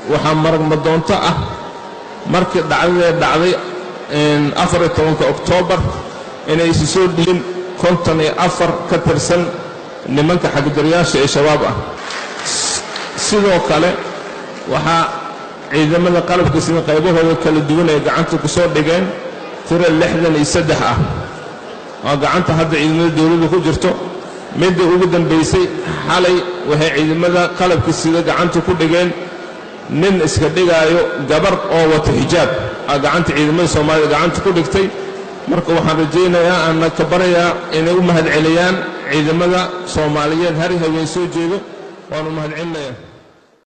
waxaa maragmadoonto ah markii dhacdadee dhacday afariyo tobanka oktoobar inay isu soo dhigin konton iyo afar ka tirsan nimanka xagdarayaasha ee shabaab ah sidoo kale waxaa ciidamada qalabka sida qaybahooda kala duwan ay gacanta ku soo dhigeen tiro lixdan iyo saddex ah oo gacanta hadda ciidamada dowladda ku jirto midda ugu dambaysay xalay waxay ciidamada qalabka sida gacanta ku dhigeen nin iska dhigaayo gabar oo wata xijaab aa gacanta ciidamada soomaalida gacanta ku dhigtay marka waxaan rajaynayaa aanna ka barayaa inay u mahadceliyaan ciidamada soomaaliyeed hari haween soo jeedo waanu mahadcelinayaa